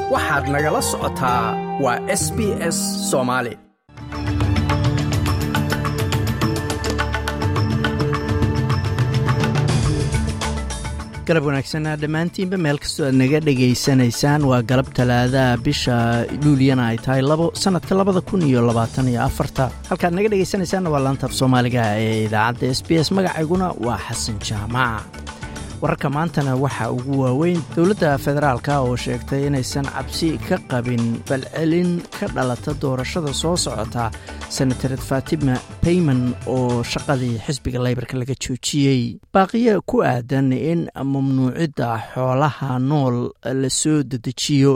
waxaad nagala socotaa waa s b s soomaali galab wanaagsan dhammaantiinba meel kastoo aad naga dhegaysanaysaan waa galab talaadaha bisha luuliyana ay tahay labo sannadka labada kun iyo labaatan iyo afarta halkaad naga dhegaysanaysaanna waa laantaaf soomaaliga ee idaacadda s b s magacayguna waa xasan jaamac wararka maantana waxaa ugu waaweyn dowladda federaalka oo sheegtay inaysan cabsi ka qabin balcelin ka dhalata doorashada soo socota senatared fatima bayman oo shaqadii xisbiga leybarka laga joojiyey baaqiyo ku aadan in mamnuucidda xoolaha nool la soo dedejiyo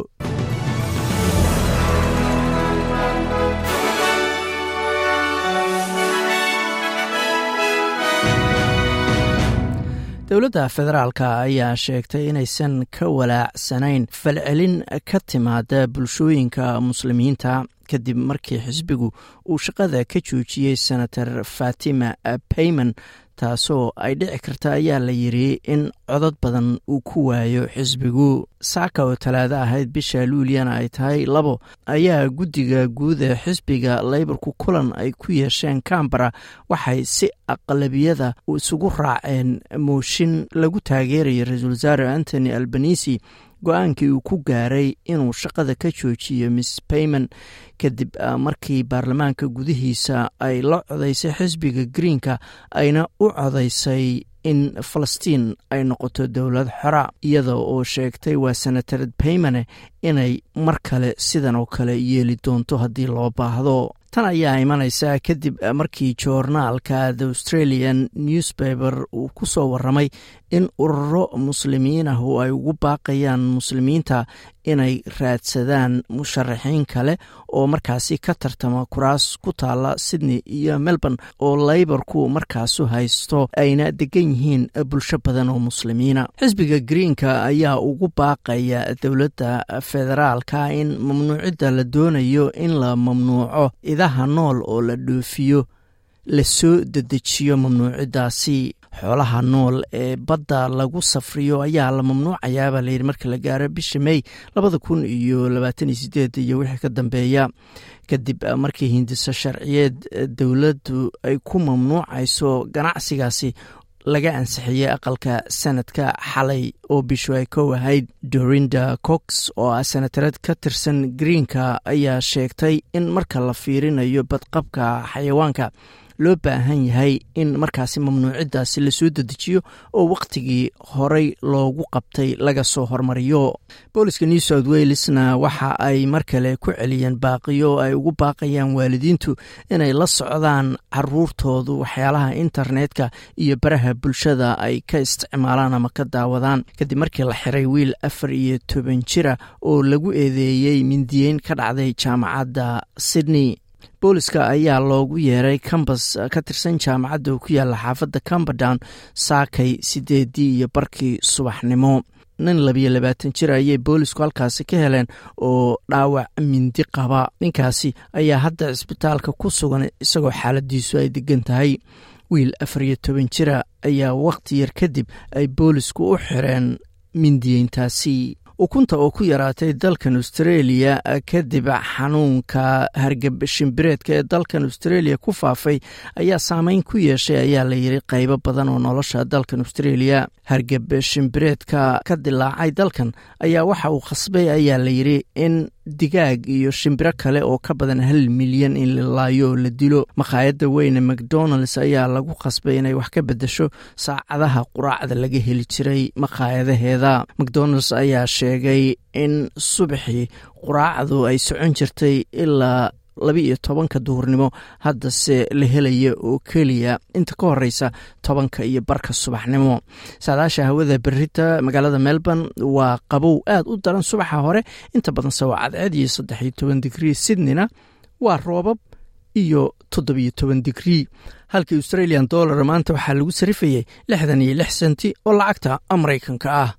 dowladda federaalka ayaa sheegtay inaysan ka walaacsanayn falcelin ka timaada bulshooyinka muslimiinta kadib markii xisbigu uu shaqada ka joojiyey senator fatima bayman taasoo ay dhici karta ayaa la yiri in codod badan uu ku waayo xisbigu saaka oo talaado ahayd bisha luuliyana ay tahay labo ayaa guddiga guud ee xisbiga leybarku kulan ay ku yeesheen cambara waxay si aqlabiyada isugu raaceen mooshin lagu taageerayo ra-iisul wasaare antony albanisi go-aankii uu ku gaaray inuu shaqada ka joojiyo miss bayman kadib markii baarlamaanka gudihiisa ay la codaysay xisbiga greenka ayna u codaysay in falastiin ay noqoto dowlad xora iyada oo sheegtay waa senatared baymane inay mar kale sidan oo kale yeeli doonto haddii loo baahdo tan ayaa imanaysa kadib markii joornaalka the australian newspaper uu ku soo waramay in ururo muslimiin ah oo ay ugu baaqayaan muslimiinta inay raadsadaan musharaxiin kale oo markaasi ka tartama kuraas ku taala sydney iyo melbourne oo leybarku markaasu haysto ayna degan yihiin bulsho badan oo muslimiina xisbiga greenka ayaa ugu baaqaya dowladda federaalka in mamnuucidda la doonayo in la mamnuuco idaha nool oo la dhoofiyo lasoo dedejiyo mamnuuciddaasi xoolaha nool ee badda lagu safriyo ayaa la mamnuucayaabaa layidhi marka la gaaro bisha mey labada kun iyo labaatan iyo sideed iyo wixii ka dambeeya kadib markii hindiso sharciyeed dowladdu ay ku mamnuucayso ganacsigaasi laga ansixiyey aqalka sanadka xalay oo bishu ay kow ahayd dorinda cox oo ah senatareed ka tirsan greenka ayaa sheegtay in marka la fiirinayo badqabka xayawaanka loo baahan yahay in markaasi mamnuuciddaasi lasoo dedejiyo oo wakhtigii horey loogu qabtay laga soo hormariyo booliska new south welesna waxa ay mar kale ku celiyeen baaqiyo oo ay ugu baaqayaan waalidiintu inay la socdaan caruurtoodu waxyaalaha internetka iyo baraha bulshada ay ka isticmaalaan ama ka daawadaan kadib markii la xiray wiil afar iyo toban jira oo lagu eedeeyey mindiyeyn ka dhacday jaamacadda sydney booliska ayaa loogu yeeray kambas ka tirsan jaamacadda oo ku yaalla xaafadda camberdown saakay sideedii iyo barkii subaxnimo nin labiyo labaatan jir ayay boolisku halkaasi ka heleen oo dhaawac mindi qaba ninkaasi ayaa hadda cisbitaalka ku sugan isagoo xaaladiisu ay degan tahay wiil afar iyo toban jira ayaa wakhti yar kadib ay boolisku u xireen mindiyeyntaasi ukunta oo ku yaraatay dalkan australia kadib xanuunka hargab shimbireedka ee dalkan australia ku faafay ayaa saameyn ku yeeshay ayaa la yiri qaybo badan oo nolosha dalkan australia hargab shimbireedka ka dilaacay dalkan ayaa waxa uu khasbay ayaa la yiri in digaag iyo shimbiro kale oo ka badan hal milyan in la laayo oo la dilo makhaayadda weyne macdonalds ayaa lagu khasbay inay wax ka bedesho saacadaha quraacda laga heli jiray makhaayadaheeda macdonalds ayaa sheegay in subaxii quraacdu ay socon jirtay ilaa laba iyo tobanka duhurnimo haddase la helaya oo keliya inta ka horeysa tobanka iyo barka subaxnimo saadaasha hawada berita magaalada melbourne waa qabow aad u daran subaxa hore inta badanse waa cadceed iyo saddex iyo toban digrii sydneyna waa roobab iyo toddobiyo toban digrii halkii australian dollar maanta waxaa lagu sarifayay lixdan iyo lix senti oo lacagta maraykanka ah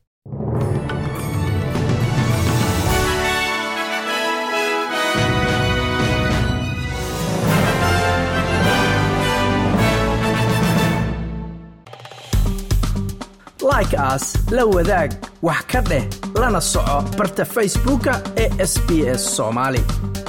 like aas la wadaag wax ka dheh lana soco barta facebooka ee sb s soomaali